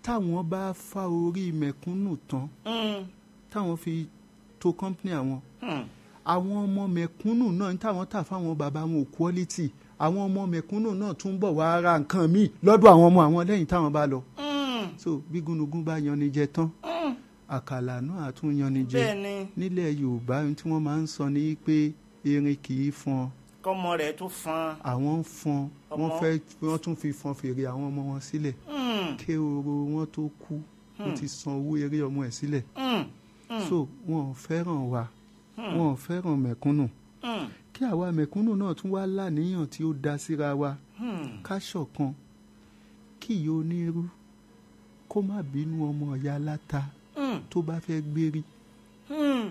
táwọn bá fa orí mẹ̀kúnnù tán Mm, táwọn fi to company àwọn mm. àwọn ọmọ mẹ̀kúnnù náà ní táwọn tà fáwọn bàbá wọn ò quality àwọn ọmọ mẹ̀kúnnù náà tún bọ̀ wá ra nǹkan míì lọ́dọ̀ àwọn ọmọ àwọn lẹ́yìn táwọn bá lọ. Mm, so bí gúnugún bá yanni jẹ tán mm. àkàlà náà á tún yanni jẹ bẹ́ẹ̀ ni nílẹ̀ yorùbá ohun tí wọ́n máa ń sọ ní pé erin kì í fọn kọ́mọ rẹ̀ tó fan. àwọn ń fọn wọ́n Ọmọ. fẹ́ wọ́n tún fi fọn fèrè àwọn ọmọ wọn sílẹ̀ Mm, ké oro wọn tó kú wọ́n ti san owó eré ọmọ ẹ̀ sílẹ̀ mm, so wọn ò fẹ́ràn wa wọn ò fẹ́ràn mẹ̀kúnnù mm, kí àwa mẹ̀kúnnù náà tún wá láníyàn tí ó da síra wa mm. ká ṣọ̀kan kí ìyá onírú kó má bínú ọmọ ìyá aláta Mm, tó bá fẹ́ gbérí mm,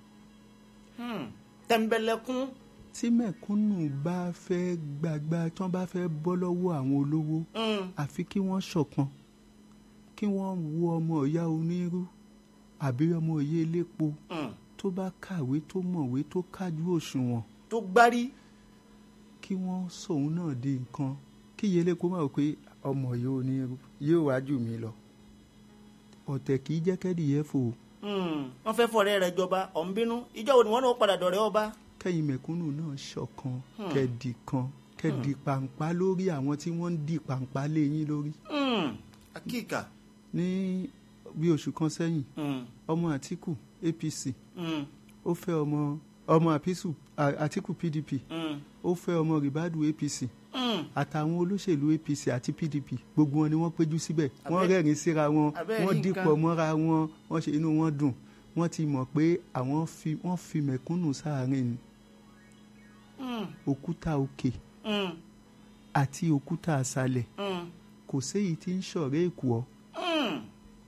mm. tẹ̀m̀bẹ̀lẹ̀kún. tí mẹ̀kúnnù bá fẹ́ gbàgbà tí wọ́n bá fẹ́ bọ́ lọ́wọ́ àwọn olówó Mm, àfi kí wọ́n ṣọ̀kan kí wọ́n wo ọmọ ìyá onírú àbí ọmọ ìyá elépo mm. tó bá kàwé tó mọ̀wé tó kájú òṣùwọ̀n tó gbárí. kí wọ́n sòun náà di nǹkan kí ìyá elépo máa wò pé ọmọ ìyá onírú yóò wá jù mí lọ ọ̀tẹ̀ kì í jẹ́ kẹ́dìyẹ fò ó. Mm, wọ́n fẹ́ fọ̀rẹ́ rẹ̀ jọba ọ̀n bínú ìjọ wo ni wọ́n náà padà dọ̀rẹ́ ọba. kẹ́yìn mẹ̀kúnnù náà ṣọ̀kan kẹ́dì kan kẹ́dì pàǹpá lórí àwọn tí wọ́n ń di pàǹpá lé yín lórí. Mm, akíkà. ní bí oṣù kan sẹ́yìn Mm, ọmọ àtìkù apc mm, ó fẹ́ ọmọ ọmọ àpísù à- àtìkù pdp mm, ó fẹ́ ọmọ ribadu apc mm. àtàwọn olóṣèlú apc àti pdp gbogbo wọn ni wọ́n péjú síbẹ̀ wọ́n Abẹ́- rẹ́rìn síra wọn abẹ́ wọ́n rí dìpọ̀ nǹkan. mọ́ra wọn wọ́n ṣe inú wọn dùn wọ́n ti mọ̀ pé àwọn fi wọ́n fi mẹ̀kúnnù sáàárín ni Mm, òkúta òkè mm, àti òkúta àṣálẹ̀ mm, kò séyìí tí ń ṣọ̀rẹ́ èkùọ́ mm,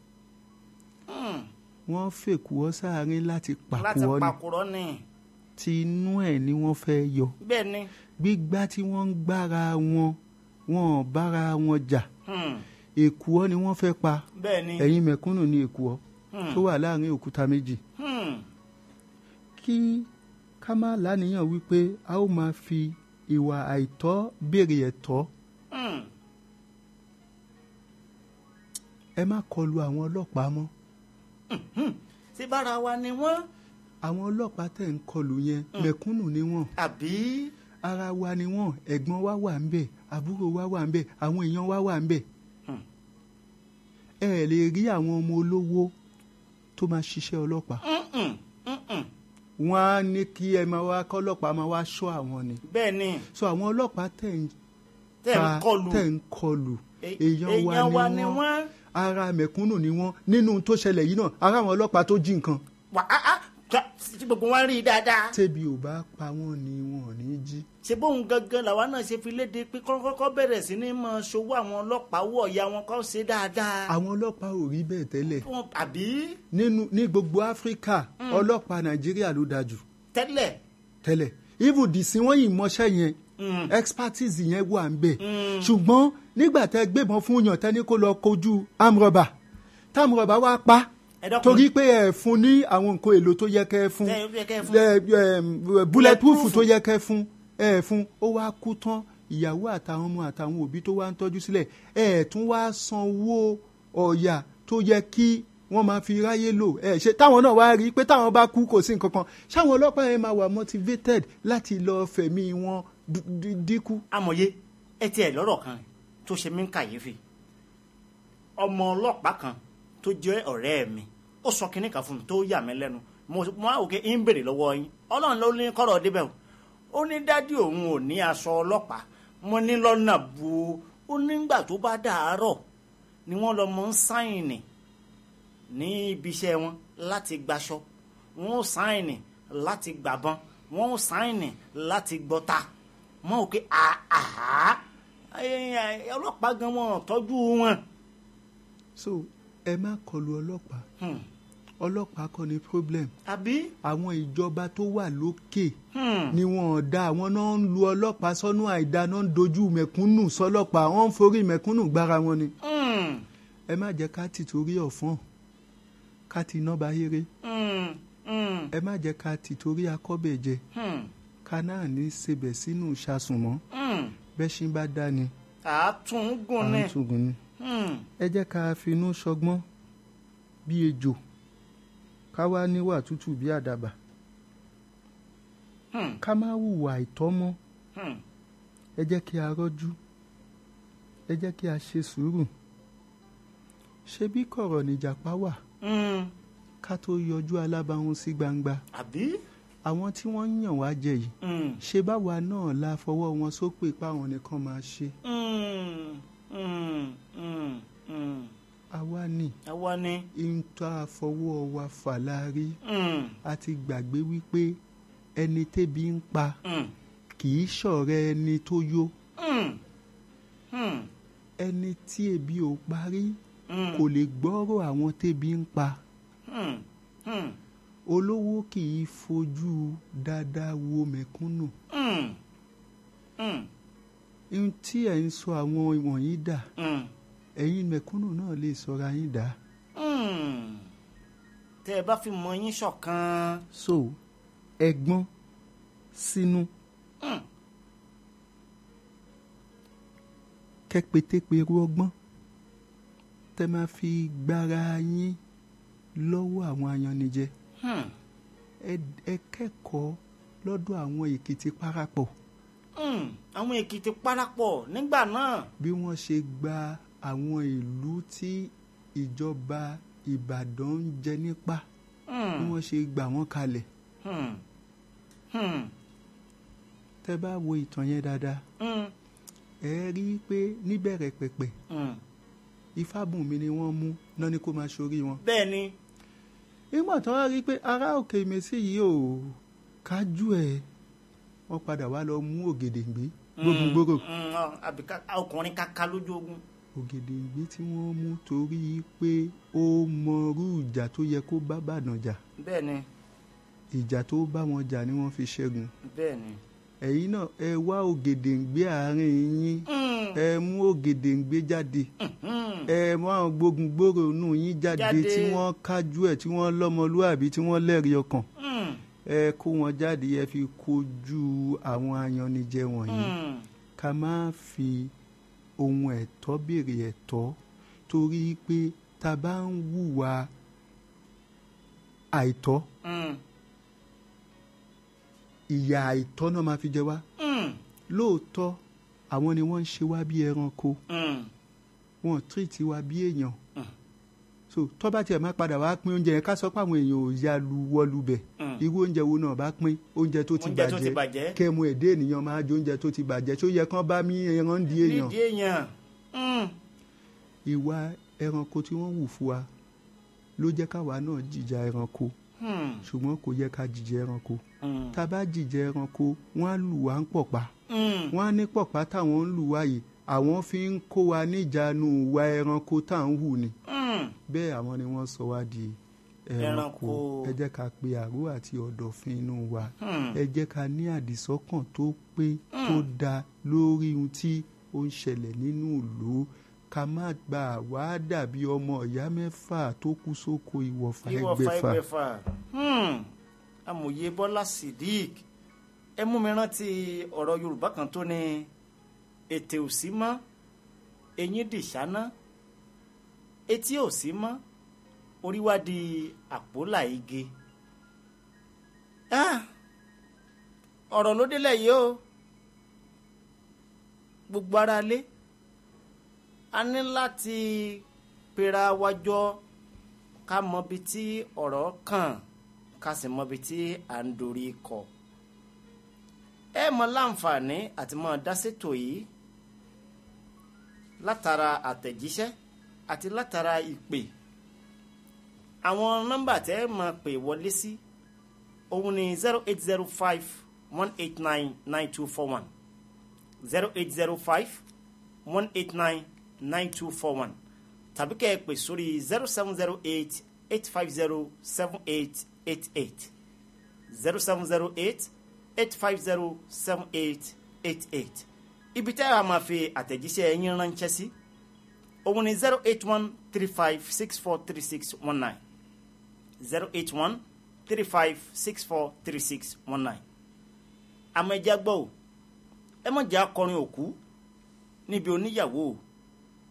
mm. wọ́n fèkùọ́ sáàárín láti láti pàkùọ́ ni pàkúrọ́ ni tí inú ẹ̀ ni wọ́n fẹ́ yọ bẹ́ẹ̀ ni. gbígbá tí wọ́n ń gbára wọn wọn ò bára wọn jà Mm, èkùọ́ ni wọ́n fẹ́ pa bẹ́ẹ̀ ni. ẹ̀yin mẹ̀kúnnù ni èkùọ́ Mm, tó wà láàrin òkúta méjì mm, kí ká má láníyàn wípé a ó máa fi ìwà àìtọ́ béèrè ẹ̀tọ́ mm. ẹ má kọlu àwọn ọlọ́pàá mọ́ ṣé bára wa ni wọ́n àwọn ọlọ́pàá tẹ̀ ń kọlu yẹn mẹ̀kúnnù ni wọ́n àbí. ara wa ni wọ́n ẹ̀gbọ́n wa wà ń bẹ̀ àbúrò wa wà ń bẹ̀ àwọn èèyàn wa wà ń bẹ̀ Hmm. ẹ ẹ̀ lè rí àwọn ọmọ olówó tó máa ṣiṣẹ́ ọlọ́pàá Mm-mm, mm-mm. wọ́n á ní kí ẹ máa wá kọ́lọ́pàá máa wá ṣọ́ àwọn ni bẹ́ẹ̀ ni so àwọn ọlọ́pàá tẹ̀ ń tẹ̀ ń pa- kọlù tẹ̀ ń kọlù E- èèyàn wa ni wọ́n wọ́n. ara mẹ̀kúnnù ni wọ́n nínú tó ṣẹlẹ̀ yìí náà ara àwọn ọlọ́pàá tó jí nǹkan wà á á ká- tí gbogbo wa rí i dáadáa. tẹ́bi ò bá pa wọ́n ni wọn ò ní jí ṣe bóun gangan làwa náà ṣe fi léde pé kọ́kọ́ bẹ̀rẹ̀ sí ní máa ṣòwò àwọn ọlọ́pàá wọ̀ ya wọn kọ́ ṣe dáadáa. àwọn ọlọ́pàá ò rí bẹ́ẹ̀ tẹ́lẹ̀ Wọn- àbí nínú ní gbogbo áfíríkà ọlọ́pàá nàìjíríà ló dájú tẹ́lẹ̀. tẹ́lẹ̀ even dìsín wọ́n yìí mọṣẹ́ yẹn Mm. expertise yẹn wà ń bẹ̀ ṣùgbọ́n nígbà tẹ́ gbébọn fún yàn tẹ́ni kó lọ kojú amrọ̀bà támrọ̀bà wá pa Ẹ dákun. torí pé ẹ fún ní àwọn nǹkan èlò tó yẹ kẹ́ ẹ fún Tẹ́ ẹ kẹ́ ẹ fún. ẹ, ẹ, bulletproof tó yẹ kẹ́ ẹ fún ẹ fún ó wá kú tán ìyàwó àtàwọn ọmọ àtàwọn òbí tó wá ń tọ́jú sílẹ̀ ẹ tún wá sanwó ọ̀yà tó yẹ kí wọ́n máa fi ráyé lò ẹ ṣe táwọn náà wá rí i pé táwọn bá kú kò sí nǹkan kan ṣáwọn ọlọ́pàá yẹn máa wà motivated láti lọ fẹ̀mí wọn dú- dú- dínkù. amòye ẹ tiẹ̀ lọ́rọ̀ kan tó ṣe mí ń kàyéfì ọmọ ọlọ́pàá kan tó jẹ́ ọ̀rẹ́ mi ó sọ kinní kan fún mi tó yà mí lẹ́nu mo mo á òkè ń bèrè lọ́wọ́ yín ọlọ́run ló ní kọ́rọ̀ débẹ̀ o ó ní dádì òun ò ní aṣọ ọlọ́pàá mo ní lọ́nà bu ó nígbà tó bá dàárọ̀ ni wọ́n lọ mọ ń sáìnì ní ibi iṣẹ́ wọn láti gbaṣọ wọn ò sáìnì láti gbàbọn wọn ò sáìnì láti gbọ́ta mọ òkè àhà ọlọ́pàá gan wọn ò tọ́jú wọn. so ẹ má kọlu ọlọ́pàá Hmm. ọlọ́pàá kọ́ ni problem àbí. àwọn ìjọba tó wà lókè Hmm. ni wọn ò dá àwọn náà ń lu ọlọ́pàá sọ́nù àìdá náà ń dojú mẹ̀kúnnù sọ́lọ́pàá wọ́n ń forí mẹ̀kúnnù gbára wọn ni. Hmm. ẹ má jẹ́ ká ti torí ọ̀fọ́n ká ti iná bá yéré Hmm. Hmm. ẹ má jẹ́ ká ti torí akọ́bẹ̀jẹ Hmm. ká náà ní sebẹ̀ sínú ìṣàsùnmọ́ Hmm. bẹ́ṣin bá dá ni àátún à gùn ń ní. túgùn ni. Hmm. ẹ jẹ́ ká finú ṣọgbọ́n bí ejò ká wá níwà tútù bí àdàbà Hmm. ká má hùwà àìtọ́ mọ́ Hmm. ẹ jẹ́ kí a rọ́jú ẹ jẹ́ kí a ṣe sùúrù ṣebí kọ̀rọ̀ níjàpá wà Hmm. ká tó yọjú alábàáhùn sí gbangba àbí. àwọn tí wọ́n ń yàn wá jẹ yìí Hmm. ṣe báwa náà la fọwọ́ wọn sópè páwọn nìkan máa ṣe Hmm. Hmm. Hmm. Hmm. àwa ni àwa ni. ìta fọwọ́ wa fà láàrí Hmm. a ti gbàgbé wípé ẹni tébi ń pa Hmm. kì í ṣọ̀rẹ́ ẹni tó yó Hmm. Hmm. ẹni tí ebi ò parí Hmm. kò lè gbọ́rọ̀ àwọn tébi ń pa Hmm. Hmm. olówó kì í fojú dáadáa wo mẹ̀kúnnù Hmm. Hmm. ohun tí ẹ̀ ń sọ àwọn wọ̀nyí dà Hmm. ẹ̀yin mẹ̀kúnnù náà lè sọra yín dà Hmm. tẹ́ ẹ bá fi mọ yín ṣọ̀kan. so ẹ̀gbọ́n sínú Hmm. kẹ́pẹ́tẹ́pẹ́rú ọgbọ́n tẹ́ máa fi gbára yín lọ́wọ́ àwọn ayanijẹ Hmm. ẹ ẹ kẹ́kọ̀ọ́ lọ́dọ̀ àwọn èkìtì parapọ̀ Hmm. àwọn èkìtì parapọ̀ nígbà náà. bí wọ́n ṣe gba àwọn ìlú tí ìjọba ìbàdàn ń jẹ nípa bí Hmm. wọ́n ṣe gbà wọ́n kalẹ̀ Hmm. Hmm. tẹ́ bá wo ìtàn yẹn dáadáa Hmm. ẹ rí i pé níbẹ̀rẹ̀ pẹ̀pẹ̀ Hmm. ifábùnmi ni wọ́n mú náà ni kó máa ṣorí wọn. bẹ́ẹ̀ ni. nígbà tó wá rí i pé ará òkè ìmẹ̀sí yìí ò kájú ẹ̀ wọ́n padà wá lọ mú ògèdèǹgbé gbógungbòrò Hmm. Hmm. àbí ká- ọkùnrin kaka lójú ogun. ògèdèǹgbé tí wọ́n mú torí pé ó mọrú ìjà tó yẹ kó bá bàdàn jà bẹ́ẹ̀ ni. ìjà tó bá wọn jà ni wọ́n fi ṣẹ́gun bẹ́ẹ̀ ni. ẹ̀yin náà ẹ wá ògèdèǹgbé àárín yín Hmm. ẹ mú ògèdèǹgbé jáde Hmm. ẹ mú àwọn gbógungbòrò nù yín jáde Jáde. tí wọ́n kájú ẹ̀ tí wọ́n lọ́mọlúàbí tí wọ́n lẹ́rìí ọkàn Hmm. ẹ kó wọn jáde ẹ fi kojú àwọn ayanijẹ wọ̀nyí Hmm. ká má fi ohun ẹ̀tọ́ béèrè ẹ̀tọ́ torí pé tá a bá ń hùwà àìtọ́ Hmm. ìyà àìtọ́ náà máa fi jẹ wá Hmm. lóòótọ́ àwọn ni wọ́n ń ṣe wá bí ẹranko Hmm. wọn tírìtì wa bí èèyàn Mm. so tó bá tiẹ̀ máa padà wá pín oúnjẹ yẹn ká sọ pé àwọn èèyàn ò ya lu wọlú bẹ̀ Mm. irú oúnjẹ wo náà bá pín oúnjẹ tó ti Oúnjẹ tó ti bàjẹ́ bàjẹ́. kẹ́mu èdè ènìyàn máa jẹ oúnjẹ tó ti bàjẹ́ tó yẹ kán bá mí ẹran di èèyàn nídìí èèyàn. Hmm. ìwà ẹranko tí wọ́n wù fún wa ló jẹ́ káwa náà jìjà ẹranko Hmm. ṣùgbọ́n kò yẹ ká jìjà ẹranko Hmm. tá a bá jìjà ẹranko wọ́n á lù wá ń pọ̀pá Hmm. wọ́n á ní pọ̀pá táwọn ń lù wá yìí àwọn fi ń kó wa níjànú ìwà ẹranko tá à ń hù ni Hmm. bẹ́ẹ̀ àwọn ni wọ́n sọ wá di ẹranko Ẹranko. ẹ jẹ́ ká pe àrò àti ọ̀dọ̀fin inú wa Hmm. ẹ jẹ́ ká ní àdìsọ́kàn tó pé tó dáa lórí ohun tí ó ń ṣẹlẹ̀ nínú ìlú ká má gbà wá dàbí ọmọ ìyá mẹ́fà tó kú sóko ìwọ̀fà ìwọ̀fà ẹgbẹ̀fà ẹgbẹ̀fà. Hmm. amòye bọ́lá sidik ẹ mú mi rántí ọ̀rọ̀ yorùbá kan tó ní ètè ò sí mọ́ eyín dìṣáná etí ò sí mọ́ orí wá di àpólà igi. Ah, ọ̀rọ̀ ló délẹ̀ yìí o gbogbo ara lé a ní láti pera wa jọ ká mọ ibi tí ọ̀rọ̀ kàn ká sì mọ ibi tí à ń dorí kọ. ẹ mọ láǹfààní àti mọ dásétò yìí látara àtẹ̀jíṣẹ́ àti látara ìpè àwọn nọ́mbà tẹ́ ẹ máa pè wọlé sí òun ni zero eight zero five one eight nine nine two four one zero eight zero five one eight nine nine two four one tàbí kẹ́ ẹ pè sórí zero seven zero eight eight five zero seven eight eight eight zero seven zero eight eight five zero seven eight eight eight ibi tẹ́ a máa fi àtẹ̀jíṣẹ́ yín ránṣẹ́ sí òun ni zero eight one three five six four three six one nine zero eight one three five six four three six one nine àmọ́ ẹ já gbọ́ o ẹ má jẹ́ akọrin òkú níbi oníyàwó o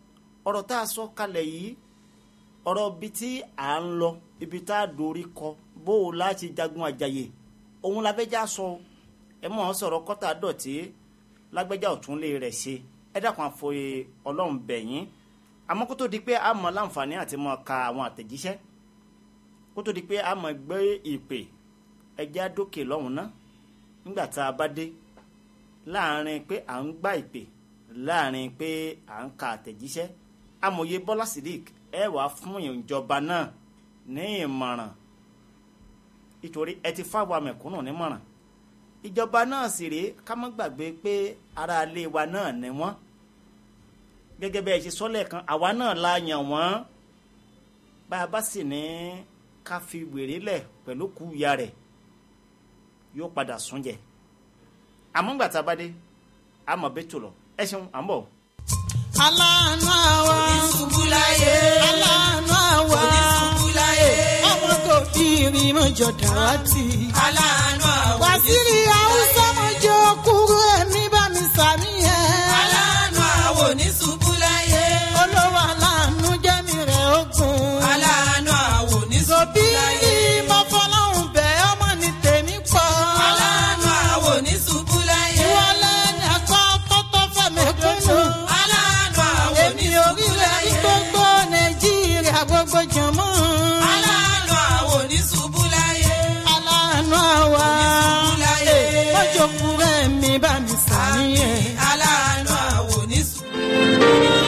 ọ̀rọ̀ tá a sọ kalẹ̀ yìí ọ̀rọ̀ ibi tí à ń lọ ibi tá a dorí kọ bó o láti jagun àjàyè òun la fẹ́ já sọ ẹ mọ̀ ọ́ sọ̀rọ̀ kọ́tà dọ̀tí lágbẹ́jà ọ̀tún lè rẹ̀ ṣe ẹ dákun àfọyé ọlọ́run bẹ̀yìn àmọ́ kó tó di pé a mọ̀ láǹfààní àti mọ̀ ka àwọn àtẹ̀jíṣẹ́ kó tó di pé a mọ̀ gbé ìpè ẹjẹ́ àdókè lọ́hùn ná nígbà tá a bá dé láàrin pé à ń gbá ìpè láàrin pé à ń ka àtẹ̀jíṣẹ́ amòye bọ́lá sidik ẹ wà fún ìjọba náà ní ìmọ̀ràn nítorí ẹ ti fáwọn mẹ̀kúnnù nímọ̀ràn ìjọba náà sì rèé ká má gbàgbé pé ara ilé wa náà ni wọ́n gẹ́gẹ́ bẹ́ẹ̀ ṣe sọ́lẹ̀ kan àwa náà la yàn wọ́n bá a bá sì ní ká fi wèrè lẹ̀ pẹ̀lú kú ìyá rẹ̀ yóò padà sún jẹ àmọ́ ńgbà tá a bá dé a mọ̀ bẹ́ẹ̀ tó lọ ẹ ṣeun à ń bọ̀. aláàánú àwa Oníṣubúláyé. aláàánú àwa Oníṣubúláyé. ọmọ tó bí irin mọ́jọ dàrátì. Aláàánú àwọn wàsílì haúsá mọ́jọ kúrú ẹ̀mí bá mi sàmì ẹ̀. Aláàánú àwọn oníṣubúláyé. olówó aláàánú jẹ́mi rẹ̀ ogun. Aláàánú àwọn òbí oníṣubúláyé. mo fọlọ́hún bẹ̀ ọmọ ní tèmi pọ̀. Aláàánú àwọn oníṣubúláyé. ìwọlé ní ẹ̀kọ́ kọ́tọ́ fẹ̀mí kúnnù. Aláàánú àwọn èmi orílẹ̀ ní oníṣubúláyé. gbogbo nàìjíríà gbogbo jọ̀mọ́. Aláàánú àwọn oníṣubúláyé. aláàánú àwa. Oníṣubúláyé. mọ́jọ kúrú ẹ̀mí bá mi sàmì ẹ̀. Aláàánú àwọn oníṣubúláyé.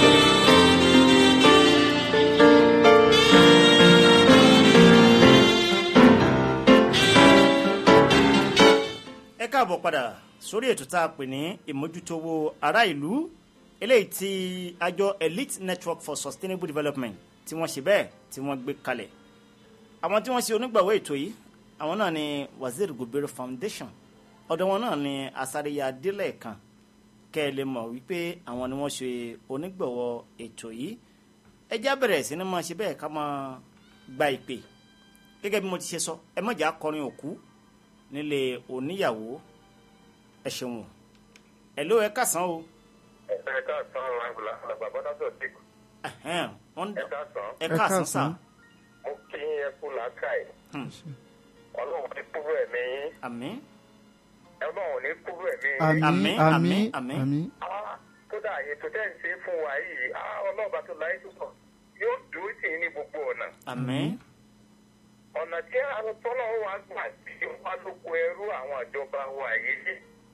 ẹ káàbọ̀ padà sórí ètò tá a pè ní ìmójútówó ará ìlú eléyìí tí àjọ elite network for sustainable development tí wọ́n ṣe bẹ́ẹ̀ tí wọ́n gbé kalẹ̀ àwọn tí wọ́n ṣe onígbàwọ́ ètò yìí àwọn náà ni wazir gobere foundation ọ̀dọ̀ wọn náà ni asáréyà délẹ̀ kan kẹ́ ẹ lè mọ̀ wípé àwọn ni wọ́n ṣe onígbàwọ́ ètò yìí ẹ já bẹ̀rẹ̀ sí ni máa ṣe bẹ́ẹ̀ ká máa gba ìpè gẹ́gẹ́ bí mo ti ṣe sọ ẹ má jà kọrin òkú nílé oníyàwó ẹ ṣeun ẹ ló ẹ kásán o ẹ káàsán àgbàlá àgbàbọ́dá tó ti kù Ẹhẹ́n, wọ́n ẹ dà- káàsán ẹ kásán sà káàsán. mo kí yín ẹ kú làákàyè ọlọ́run ní kúrò ẹ̀mí yín àmín ọlọ́run ní kúrò ẹ̀mí yín. àmín Àmín, àmín àmín, àmín Ah, kódà ètò tẹ́ ń ṣe fún wa yìí ah, ọlọ́ọ̀bá tó láyé tó sọ yóò dúró tì í ní gbogbo ọ̀nà àmín ọ̀nà tí àwọn tọ́lọ́ wa gbà tí wọ́n lóko ẹrú àwọn ìjọba wa yìí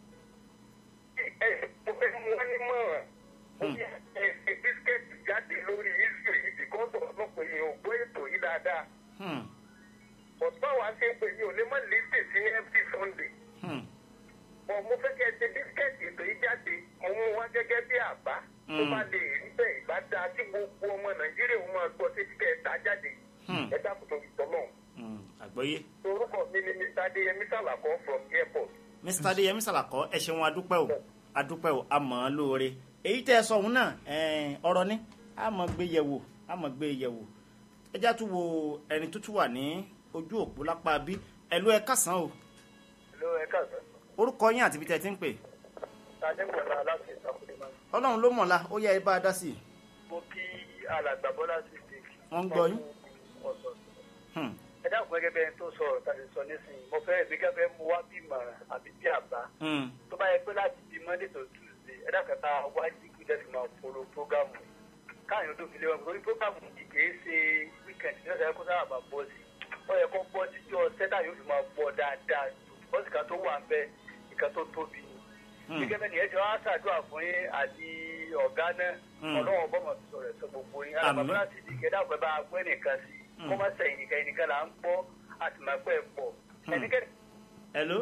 ẹ mo fẹ́ mú wọn ní mọ̀ràn ó yẹ ẹ ṣe bísíkẹ́ẹ̀tì jáde lórí iṣu yìí bìkọ́sọ̀ ọlọ́pàá yìí ò gbọ́ ètò yìí dáadáa Hmm, ọ̀tọ́ wa ṣe ń pè ní olè mọ́ lẹ́sẹ̀ sí every sunday hmm, bọ̀ mo fẹ́ kẹ́ ẹ ṣe bísíkẹ́ẹ̀tì ètò yìí jáde mo mú wá gẹ́gẹ́ bí àbá tó bá lè rí bẹ́ẹ̀ ìbá dáa tí gbogbo ọmọ nàìjíríà ó máa gbọ́ sí kẹ́ ẹ ta jáde hmm, ẹ dákun tó tọ́lọ́run hmm. àgbọ́yé orúkọ mi ni mr adeyemi salako from airport. mr adéyẹmí sàlàkọ ẹ ṣeun adúpẹ́ o adúpẹ́ o a mọ̀ ọ́n lóore èyí tẹ́ ẹ sọ òun náà ẹ̀ẹ́n, ọ̀rọ̀ ni a mọ̀ gbé yẹ̀wò a mọ̀ gbé yẹ̀wò ẹ já tún wo ẹni tó tún wà ní ojú òpó lápá bí ẹ ló ẹ kásán o ló ẹ káàsán orúkọ yín àti ibi tẹ́ ẹ ti ń pè adéwọlá láti ìsàkùnrin máa ọlọ́run ló mọ̀ọ́lá ó yẹ ẹ bá a dá sí i mo kí alàgbà bọ́lá sí ti wọ́n ń gbọ́ yín ọ̀sọ̀ Hmm, ẹ dákun gẹ́gẹ́ bẹ́ẹ̀ tó sọ̀rọ̀ tàbí sọ nísìnyí mo fẹ́ ìgbéga fẹ́ mú wá bí ìmọ̀ràn àbí bí àbá hmm, tó bá yẹ pé láti di monday to tuesday ẹ dákun ká wá jíkú jẹ́sí máa folo prógámù yìí káàyàn tó fi lé wọn torí prógámù yìí kìí ṣe wíkẹ̀ndì ní ọ̀sẹ̀ kó sábà máa bọ́ sí ó yẹ kó bọ́ sí jọ sẹ́dá yóò fi máa bọ́ dáadáa bọ́sì kan tó wà ń bẹ ìkan tó tóbi ni hmm. gẹ́gẹ́ bẹ́ẹ̀ ni ẹ ti wá ṣàdúrà fún yín àti ọ̀gá náà Mm. ọlọ́wọ́n bọ́mọ̀ ti sọ̀rọ̀ ẹ̀sọ́ gbogbo yín Àmín. alábàbá láti di kẹ́dá ọ̀pẹ bá gbé nìkan sí Mm. kó má sẹ̀yìn nìkan ẹnìkan là ń gbọ́ àti máa pẹ́ pọ̀ ẹnikẹ́ni hello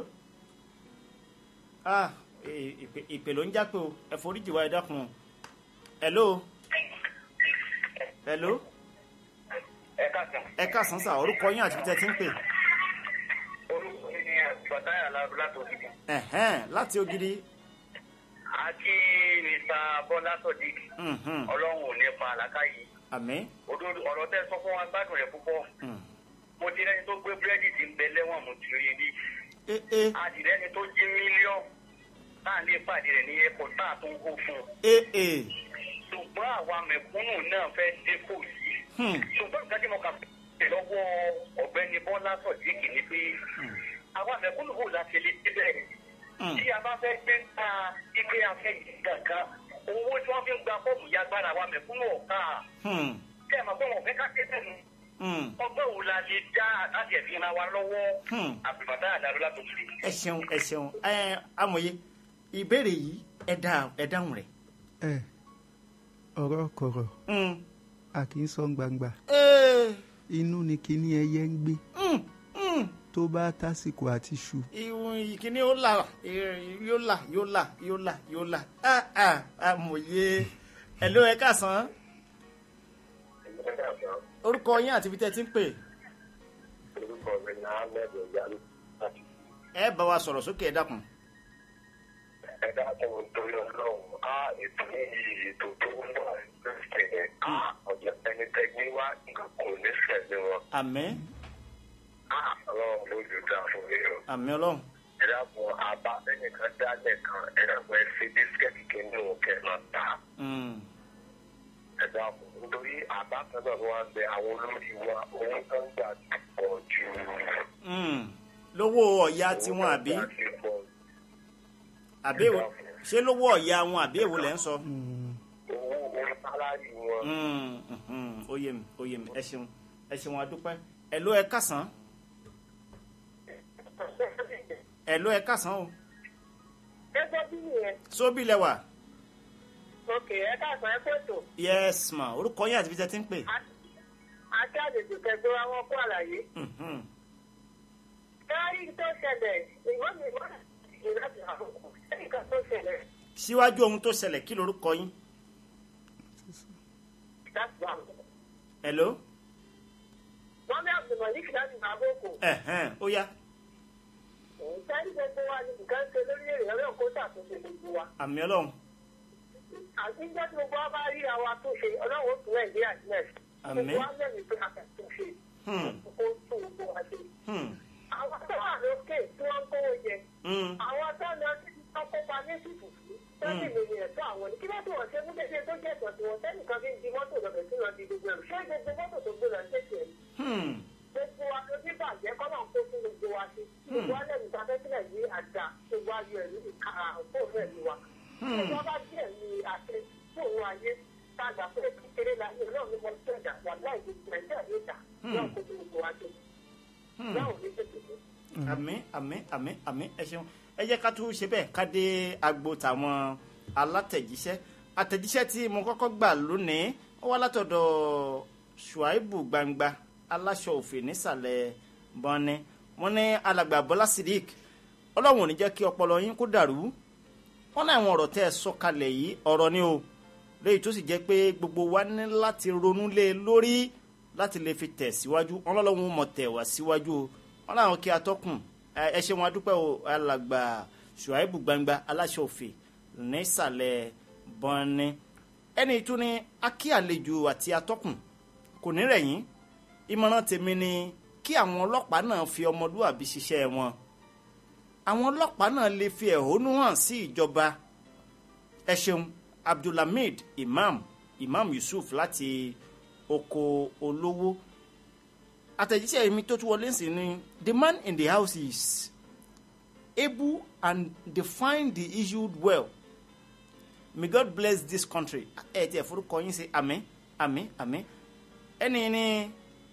ah eh, ìpè ìpè ló ń jápé o ẹ foríjì wá ẹ dákun o hello hello ẹ káàkiri ẹ káàsán sà orúkọ yín àti ibi tẹ́ ẹ ti ń pè orúkọ mi ni bàtáyà lábú láti òkìkí ẹ̀hẹ́n láti ògiri àti mr bọ́lá sọ̀dík mhm, ọlọ́run ò ní pa àlàkà yìí àmín òdodo ọ̀rọ̀ tẹ́ sọ fún wa gbádùn rẹ̀ púpọ̀ hmm. mo ti rẹ́ni tó gbé búrẹ́dì tí ń bẹ lẹ́wọ̀n mo ti rí rí eh, eh, àdìrẹ́ni tó jí mílíọ̀nù táà lè pàdé rẹ̀ ní airport táà tó ń hó fún un eh, eh. ṣùgbọ́n àwa mẹ̀kúnnù náà fẹ́ dínkù yìí Hmm. ṣùgbọ́n nǹkan tí mo kà fẹ́ lọ́wọ́ ọ̀gbẹ́ni bọ́lá sọ̀díkì ni pé àwa mẹ̀kúnnù kò láti lè débẹ̀ Hmm. tí a bá fẹ́ gbé ta ike afẹ́ yìí kankan owó tí wọ́n fi ń gba fọ́ọ̀mù yagbára àwa mẹ̀kúnnù ọ̀ka Hmm. kẹ́ ẹ̀ mọ̀ pé wọ́n fẹ́ ká ké sẹ́nu Hmm. ọgbẹ́ wo la lè dá láti ẹ̀fín ra wa lọ́wọ́ Hmm. àbùbàtà àdàlú látòkè. ẹ ṣeun ẹ ṣeun ẹ amòye ìbéèrè yìí ẹ dá ẹ dáhùn rẹ̀. ẹ ọ̀rọ̀ kọ̀rọ̀ Hmm. a kì í sọ gbangba Ee. inú ni kíní ẹyẹ ń gbé Hmm. Hmm. tó bá tásìkò àti ṣu ìwọ̀n ìkíní ó là eh, yóò là yóò là yóò là yóò là ah ah amòye ẹ ló ẹ káàsán orúkọ yín àti ibi tẹ́ ẹ ti ń pè orúkọ mi ní ahmed oyalu láti ẹ bá wa sọ̀rọ̀ sókè ẹ dákun. ẹ̀dá tó ń torí ọlọ́run á ètò yìí ètò tó ń bọ̀ ẹ̀sìn yẹn á ọ̀jọ̀ ẹni tẹ́gbẹ́ wá nǹkan kò ní sẹ̀lẹ̀ wọn àmín á ọlọ́run lójú dá fún mi o. àmín ọlọ́run ẹ̀dá kan àbá ẹnìkan dálẹ̀ kan ẹ̀dá kan ẹ fi bísíkẹ́tì kìíní òkè náà ta Hmm. ẹ̀dá kan nítorí àbá kan náà wọ́n á bẹ àwọn olórí wa owó tó ń gbà ti pọ̀ jù. Hmm. lówó ọ̀ya tiwọn àbí Owó tó ń gbà ti pọ̀ jù. àbí èwo ṣé lówó ọ̀ya wọn àbí èwo lẹ́ ń sọ. owó owó sálárì wọn. Hmm, mhm, ó yé mi ó yé mi ẹ ṣeun ẹ ṣeun adúpẹ́ ẹ ló ẹ kásán ẹ ló ẹ kásán o ẹgbẹ́ bí nìyẹn sóbì lẹwà òkè ẹ káàsán ẹ pètò yes ma orúkọ yín àti ibi tẹ́ ti ń pè. àti àjèjì kẹgbẹ́ wa wọ́n kó àlàyé. Mhm. káyí tó ṣẹlẹ̀ ìwọ́n mi wọ́n ti láti àkókò ẹnìkan tó ṣẹlẹ̀ síwájú ohun tó ṣẹlẹ̀ kí lorúkọ yín. láti wà. hello wọ́n ní àbùmọ̀ ní kìláàsì àkókò. ẹ̀hẹ́n ó yá sẹ́ni gbogbo wa ni nǹkan ṣe lórí èrè ọlọ́run kó ṣàtúnṣe gbogbo wa. àmì ọlọ́run àti níjọ́ tí gbogbo wa bá rí àwọn àtúnṣe ọlọ́run ó tún nàìjíríà sílẹ̀. Àmín. gbogbo wa lẹ́nu pé a kà túnṣe. Hmm. kó tún gbogbo wa ṣe. Hmm. àwọn tó wà lókè tí wọ́n ń kówó jẹ. Hmm. àwọn tó lọ sí ọkọ̀pá ní ṣùkùkù sẹ́ni lórí ẹ̀tọ́ àwọn ní kí ló tó wọ́n ṣe fún kékeré tó jẹ́ ẹ̀tọ́ tí wọ́n sẹ́nìkan fi ń di mọ́tò lọ́bẹ̀ tí wọ́n di gbogbo ẹ̀rù ṣé gbogbo mọ́tò tó gbé lọ ṣèṣe ẹ̀ Hmm. gbogbo wa ló ní bàjẹ́ kọ́nà kó fún gbogbo wa sí gbogbo wa lẹ́nu ta fẹ́ sílẹ̀ ní àjà gbogbo ayọ̀ ẹ̀mí ìka fóònù ẹ̀mí wa gbogbo wa bá díẹ̀ ní àṣẹ fóònù ayé tá a gbà pé kékeré la yẹ náà ní mo ṣe ẹ̀dá wà láì gbogbo nàìjíríà ní ìjà náà kó fún gbogbo wa sí náà ò ní tètè dé. àmì àmì àmì àmì ẹ ṣeun ẹ jẹ́ ká tún ṣe bẹ́ẹ̀ ká dé agbo tàwọn alátẹ̀jíṣẹ́ àtẹ̀jíṣẹ́ tí mo kọ́kọ́ gbà lónìí ó wá látọ̀dọ̀ ṣùáìbù gbangba aláṣọ òfin nísàlẹ̀ bọ́ni wọ́n ní alàgbà bọ́lá sidik ọlọ́run ò ní jẹ́ kí ọpọlọ yín kó dàrú wọ́n ní àwọn ọ̀rọ̀ tẹ́ ẹ sọ kalẹ̀ yìí ọ̀rọ̀ ni o léyìí tó sì jẹ́ pé gbogbo wa ní láti ronú lé e lórí láti lè fi tẹ̀ síwájú wọn lọ́lọ́run mọ̀ tẹ̀ wá síwájú o wọn làwọn kí atọ́kùn ẹ ẹ ṣe wọn adúpẹ́ o alàgbà ṣùáìbù gbangba aláṣọ òfin nísàlẹ̀ bọ́ni ẹni tún ní akí àlejò àti atọ́kùn kò ní rẹ̀yìn ìmọ̀ràn tèmi ni kí àwọn ọlọ́pàá náà fi ọmọlúwàbí ṣiṣẹ́ wọn àwọn ọlọ́pàá náà lè fi ẹ̀hónú hàn sí ìjọba ẹ ṣeun abdulhamid imam imam yusuf láti oko olówó àtẹ̀jíṣẹ́ mi tó tún wọlé sí ni the man in the house is able and define the issue well may god bless this country ẹ ti ẹ forúkọ yín sí àmín àmín àmín ẹni ní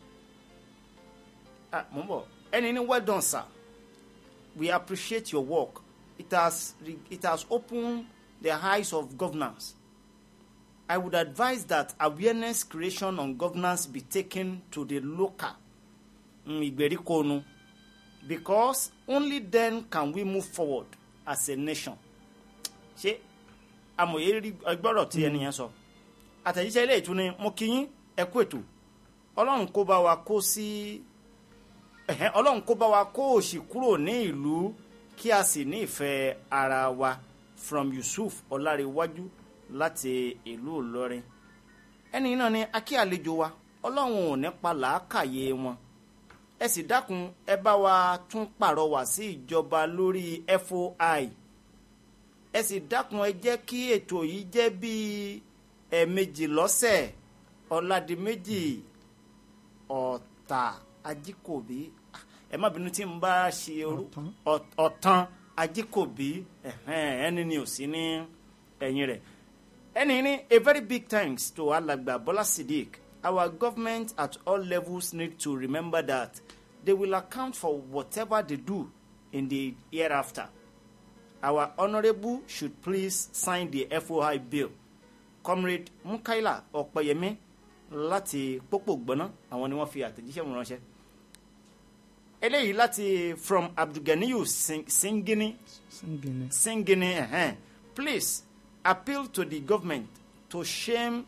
ah mo ń bọ̀ ẹni ní well done sir we appreciate your work it has it has opened the eyes of governors I would advise that awareness creation on governance be taken to the local mm, ìgbèríko nu because only then can we move forward as a nation. ṣé amòye rí ẹgbọ́rọ̀ tí ẹnìyẹn sọ àtẹ̀jíṣẹ́ ilé ìtúni mo kí yín ẹ kú ètò ọlọ́run kó bá wa kó sí ẹ̀hẹ́n, ọlọ́run kó bá wa kó òṣì kúrò ní ìlú kí a sì ní ìfẹ́ ara wa from Yusuf Ọlárẹ̀wájú láti ìlú Ìlọrin ẹni náà ni akí àlejò wa ọlọ́run ò ní pa làákàyè wọn ẹ sì dákun ẹ bá wa tún pàrọwà sí ìjọba lórí FOI ẹ sì dákun ẹ jẹ́ kí ètò yìí jẹ́ bíi ẹ̀ẹ̀mejì lọ́sẹ̀ ọ̀làdìmẹ́jì ọ̀tà ajíkòbí Ah, ẹ má bínú tí n bá ṣe orú Ọ̀tán. Ọ̀- ọ̀tàn ajíkòbí ẹ̀hẹ́n, ẹni ni ò sí ní ẹ̀yìn rẹ̀ ẹni ní a very big thanks to alàgbà Bọ́lá Sidik our government at all levels need to remember that they will account for whatever they do in the hereafter our honourable should please sign the FOI bill comrade Mukaila Ọ̀pẹ̀yẹmí láti pópó gbọ́ná àwọn ni wọ́n fi àtẹ̀jíṣẹ́ wọn ránṣẹ́ eléyìí láti from Abdulganiyu Sing- Singini singing Singini uh please appeal to the government to shame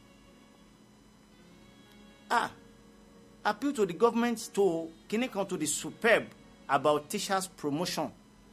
ah appeal to the government to kini kan to the superb about teachers promotion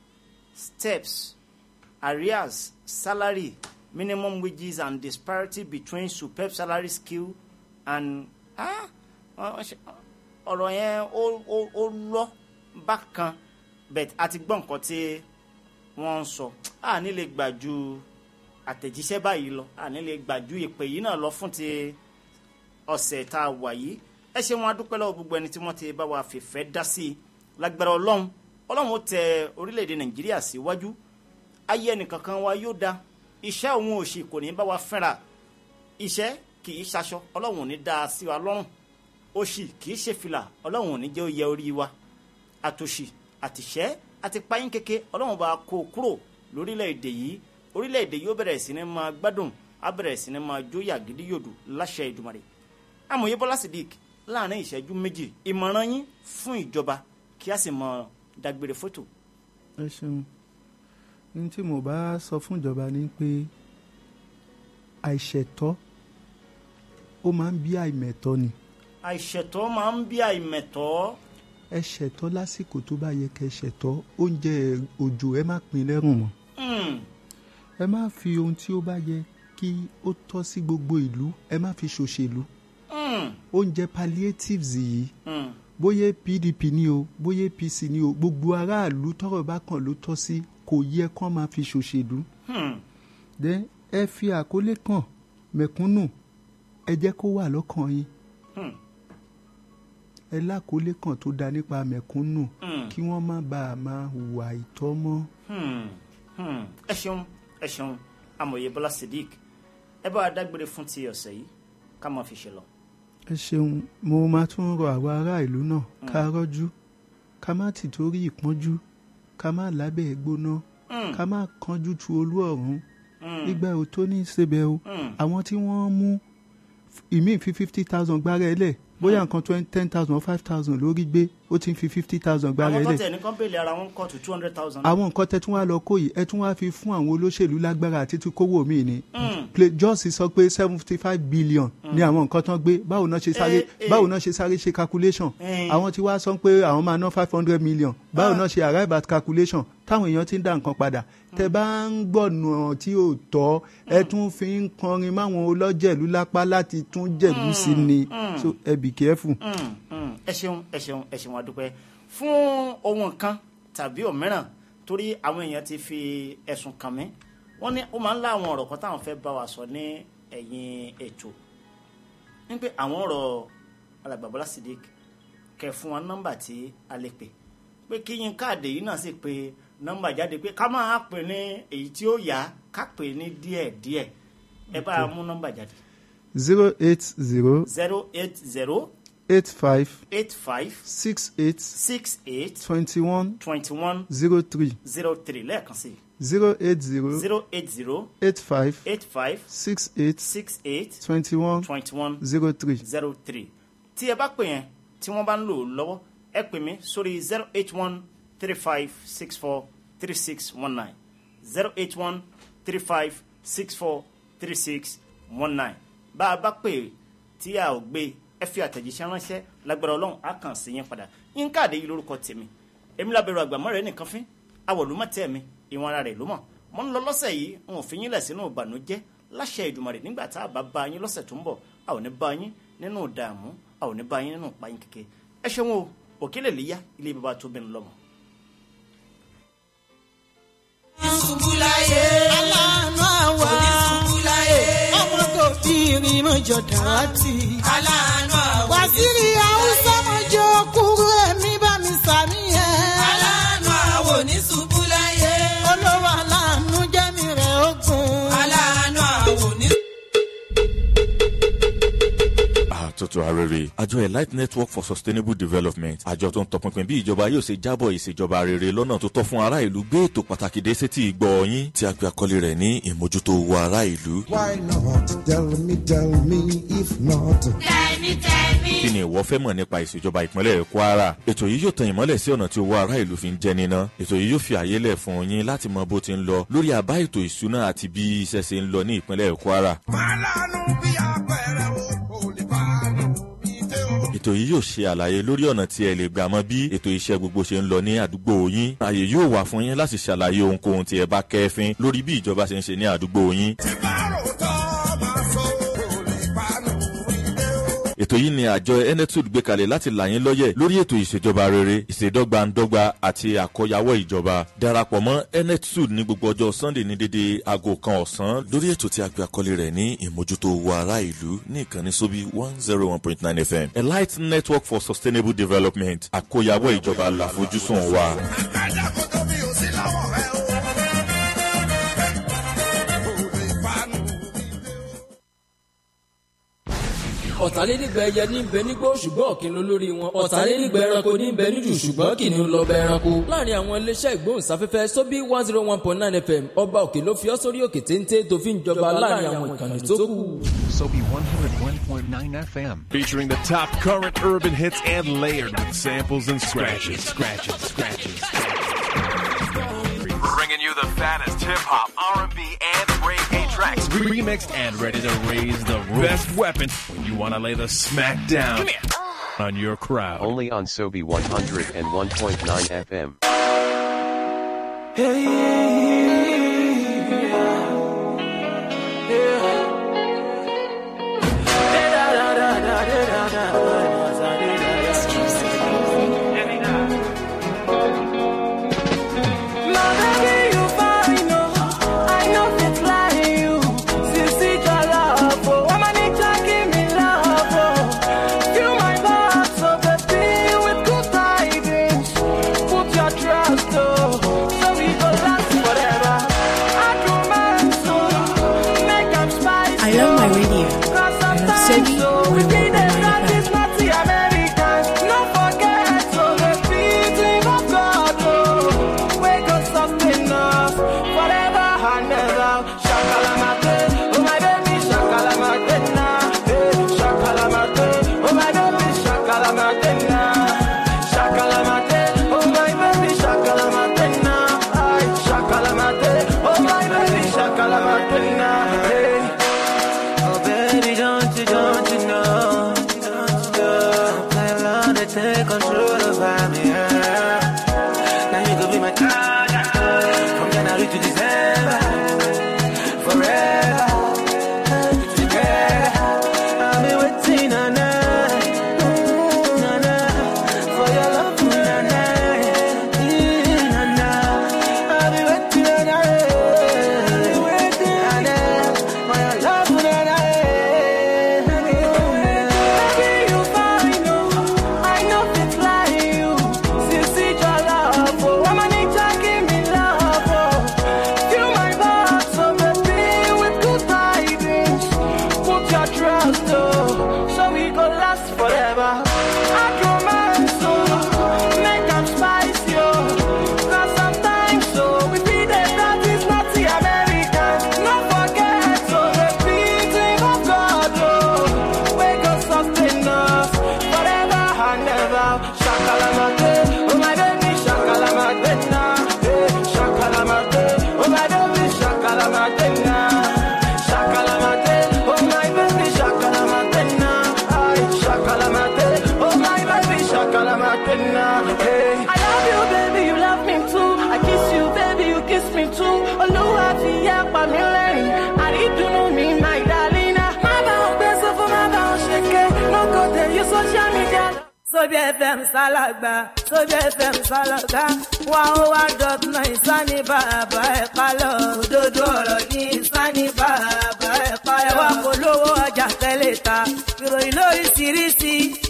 steps arrears salary minimum wages and disparity between superb salary skill and ah ọ- ọ- ṣe- ọ̀rọ̀ yẹn ó ó ó lọ bákan bẹ́ẹ̀ a ti gbọ́ nǹkan tí wọ́n ń sọ a ní lè gbà ju àtẹ̀jíṣẹ́ báyìí lọ a ní lè gbà ju ìpè yìí náà lọ fún ti ọ̀sẹ̀ tá a wà yìí ẹ ṣe wọn adúpẹ́ lọ́wọ́ gbogbo ẹni tí wọ́n ti bá wa fìfẹ́ dá sí i lágbára ọlọ́run ọlọ́run ó tẹ orílẹ̀-èdè nàìjíríà síwájú ayé ẹnìkankan wa yóò da iṣẹ́ òun òṣì kò ní bá wa fẹ́ra iṣẹ́ kì í ṣaṣọ ọlọ́run ò ní dá a sí wa lọ́rùn òṣì kì í ṣe fìlà ọlọ́run ò ní jẹ́ ó yẹ orí wa àtòṣì àtìṣẹ́ àti páyín kéke ọlọ́run bá kó o kúrò lórílẹ̀‐èdè yìí orílẹ̀‐èdè yìí ó bẹ̀rẹ̀ sí ní máa gbádùn á bẹ̀rẹ̀ sí ní máa jóyà gidi yòdù láṣẹ Èdùmàrè amòye Bọ́lá Sidik láàrin ìṣẹ́jú méjì ìmọ̀ràn yín fún ìjọba kí a sì mọ dágbére fótò. ẹ ṣeun ní tí mo bá sọ fún ìjọba ni pé àìṣẹ̀tọ́ ó máa ń bí àìmẹ̀tọ́ ni àìṣẹ̀tọ́ máa ń bí àìmẹ̀tọ́ ẹ ṣẹ̀tọ́ lásìkò tó bá yẹ kẹ́ ṣẹ̀tọ́ oúnjẹ òjò ẹ má pín lẹ́rùn mọ́ Hmm, ẹ má fi ohun tí ó bá yẹ kí ó tọ́ sí gbogbo ìlú ẹ má fi ṣòṣèlú hmm, oúnjẹ palliatives yìí hmm, bóyá pdp ni o bóyá apc ni o gbogbo aráàlú tọ́rọ̀ bá kàn ló tọ́ sí kò yẹ kán máa fi ṣòṣèlú hmm. then ẹ fi àkọlé kan mẹ̀kúnnù ẹ jẹ́ kó wà lọ́kàn yín Hmm. ẹ lákòólé kan tó da nípa mẹ̀kúnnù Hmm. kí wọ́n má bàa máa hùwà ìtọ́ mọ́. Hmm, hmm. ẹ ṣeun ẹ ṣeun amòye Bọ́lá Sidik ẹ bá wa dágbére fún ti ọ̀sẹ̀ yìí ká máa fi ṣe lọ. ẹ ṣeun mo máa tún rọ àwa ará ìlú náà ká rọ́jú ká má tì torí ìpọ́njú ká má lábẹ́ gbóná Hmm, ká má kánjú tu olú ọ̀run hmm, ìgbà ò tó ní í ṣebẹ̀ o hmm. àwọn tí wọ́n mú ìmíì fi fifty thousand gbára ẹ lẹ̀ bóyá nǹkan twenty ten thousand five thousand lórí gbé ó ti ń fi fifty thousand gbára àwọn ẹ tó lẹ̀ tẹ̀ ní kán bèèlì ara wọn kọ́ tó two hundred thousand. àwọn nǹkan tẹ tún wá lọ kó yìí ẹ tún wá fi fún àwọn olóṣèlú lágbára àti tí kówó mi ni Hmm. Play- jọ́ọ̀sì sọ pé seventy five billion ni àwọn nǹkan tán gbé báwo náà ṣe sáré Eh, eh. báwo náà ṣe sáré ṣe calculation Eh. àwọn tí wàá sọ pé àwọn máa ná five hundred million báwo náà ṣe arrive at calculation táwọn èèyàn ti ń dá nǹkan padà tẹ bá ń gbọ̀nà tí ò tọ́ ẹ tún fi ń kọrin máwọn olójẹ̀lú lápá láti tún jẹ̀lú sí ni so ẹ be careful. Hmm, hmm. ẹ ṣeun ẹ ṣeun ẹ ṣeun adúpẹ́ fún ohun kan tàbí òmíràn torí àwọn èèyàn ti fi ẹ̀sùn kàn mí wọ́n ní ó máa ń lá àwọn ọ̀rọ̀ kan táwọn fẹ́ bá wa sọ ní ẹ̀yìn ètò ní pé àwọn ọ̀rọ̀ alàgbà Bọ́lá Sidik kẹ fún wọn nọ́mbà tí a lè pè pé kí yín káàdì yìí náà sì pé nọ́mbà jáde pé ká máa pè ní èyí tí ó yá ká pè ní díẹ̀díẹ̀ ẹ bá a mú nọ́mbà jáde zero eight zero zero eight zero eight five eight five six eight six eight twenty one twenty one zero three zero three lẹ́ẹ̀kan sí zero eight zero zero eight zero eight five eight five six eight six eight twenty one twenty one zero three. zero three tí ẹ bá pè yẹn tí wọ́n bá ń lò ó lọ́wọ́ ẹ pè mí sórí zero eight one three five six four three six one nine zero eight one three five six four three six one nine bá a bá pè tí a ò gbé ẹ fi àtẹ̀jíṣẹ́ ránṣẹ́ lágbára ọlọ́run á kàn sí yẹn padà yín káàdé yìí lórúkọ tèmi èmi lábẹ́rù àgbàmọ́ rẹ̀ nìkan fín awọ̀lúmọ̀ tẹ́ mi ìwọ̀n ara rẹ̀ ló mọ̀ mo ń lọ lọ́sẹ̀ yìí n ò fi yín lẹ̀ sínú ìbànújẹ́ láṣẹ Èdùmàrè nígbà tá a bá bá yín lọ́sẹ̀ tó ń bọ̀ a ò ní bá yín nínú ìdààmú a ò ní bá yín nínú ìpayín kéke ẹ ṣeun o òkèlè lè yá ilé bàbá tó bẹnu lọ́mọ. ṣubú láyé aláàánú àwa ṣubú láyé ọmọ kò waziri mọ̀jọ̀ dàtí. aláàánú àwònísùn waziri haúsá mọ̀jọ̀ kúrú ẹ̀mí bá mi sàmì ẹ̀. aláàánú àwònísùn búláyé olówó aláàánú jẹ́mi rẹ̀ ogun. aláàánú àwònísùn. àtúntò arére àjọ elite network for sustainable development àjọ tó ń tọpinpin bí ìjọba yóò ṣe jábọ̀ ìṣèjọba rere lọ́nà tó tọ́ fún ará ìlú gbé ètò pàtàkì dé sétí ìgbọ́ yín tí a pe àkọlé rẹ̀ ní ìmójútó owó ará ìlú. Why not? Tell me, tell me, if not. kí ni ìwọ fẹ́ mọ̀ nípa ìṣèjọba ìpínlẹ̀ kwara ètò yìí yóò tan ìmọ́lẹ̀ sí ọ̀nà tí owó ará ìlú fi ń jẹ níná ètò yìí yóò fi àyè lẹ̀ fún yín láti mọ bó ti ń lọ lórí àbá ètò ìṣúná àti bí iṣẹ́ ṣe ń lọ ní ìpínlẹ̀ kwara Málàánú bí apẹ̀rẹ̀ o, kò lè bá nù mí dé o. ètò yìí yóò ṣe àlàyé lórí ọ̀nà tí ẹ lè gbà mọ bí ètò iṣẹ́ gbogbo ṣe ń lọ ní àdúgbò yín ààyè yóò wà fún yín láti ṣàlàyé ohunkóhun tí ẹ bá kẹ́fín lórí bí ìjọba ṣe ń ṣe ní àdúgbò yín Tí bá rò tọ́ máa sọ, kò lè bá nù mí dé o. ètò yìí ni àjọ enetud gbé kalẹ̀ láti là yín lọ́yẹ̀ lórí ètò ìṣèjọba rere ìṣèdọ́gbandọ́gba àti àkọyawọ́ ìjọba darapọ̀ mọ́ enetud ní gbogbo ọjọ́ sunday ní dédé aago kan ọ̀sán lórí ètò tí a gbé àkọlé rẹ̀ ní ìmójútó owó ará ìlú ní ìkànnì sóbí one zero one point nine fm elite network for sustainable development àkọyawọ́ ìjọba làfojúsùn wa. Àgbàdà kò tóbi ò sí lọ́wọ́ rẹ o. Kò lè bá nù mí dé o. ọ̀tàlénígba ẹyẹ ní bẹ nígbó ṣùgbọ́n ọ̀kìn ló lórí wọn ọ̀tàlénígba ẹranko ní bẹ níjù ṣùgbọ́n kìnìún lọ bẹ ẹranko. láàrin àwọn iléeṣẹ́ ìgbóhùnsáfẹ́fẹ́ sóbí one zero one point nine fm ọba òkè ló fi ọ́ sórí òkè téńté tó fi ń jọba láàrin àwọn ìkànnì tó kù. Sobe 101.9 FM. Featuring the top current urban hits and layered with samples and scratches. Scratches, scratches. Bringing you the fattest hip hop, R&B, and reggae tracks. Remixed and ready to raise the roof. Best weapon when you want to lay the smack down on your crowd. Only on Sobe 101.9 FM. I love my radio. I love Sobi 101.9 FM. Oh baby, don't you, don't you know? I love to take control over me. yeah. Now you could be my From January to December, forever. Together, I'll be waiting on night, na na, for your love, na na, na na. I'll be waiting on night, waiting on night, for your love, na na. Baby, you fine, oh. I know it's like you. Since it's your love, oh. Woman, it's a give me love, oh. Feel my heart, so baby, with good tidings. Put your trust, oh. So we go last forever. I romance, oh. Make them spicy, oh. Cause sometimes, so we be the that is not the American. Not forget, so the beating of God, oh. Wake us up in us forever and ever. Shakalamate, oh my baby, shakalamate now. Hey, shakalamate, oh my baby, shakalamate now. Shakalamate, oh my baby, shakalamate now. Ay, shakalamate, oh my baby, shakalamate now. Hey, I love you, baby, you love me too. I kiss you, baby, you kiss me too. Olúwa fi yẹ pa mí lẹ́rìn. Àrídùnnú mi, my darling. Má bá wọn gbé sọ́fún, má bá wọn ṣe ké. No go tell you social media. Sobi FM Salagba, Sobi FM Salaga, one oh one dot nine Sani bàbá ẹ̀ kálọ̀. Òdodo ọ̀rọ̀ ní Sani bàbá ẹ̀ kálọ̀. Ẹ wá polówó ọjà tẹ́lẹ̀ ta, ìròyìn lóríṣiríṣi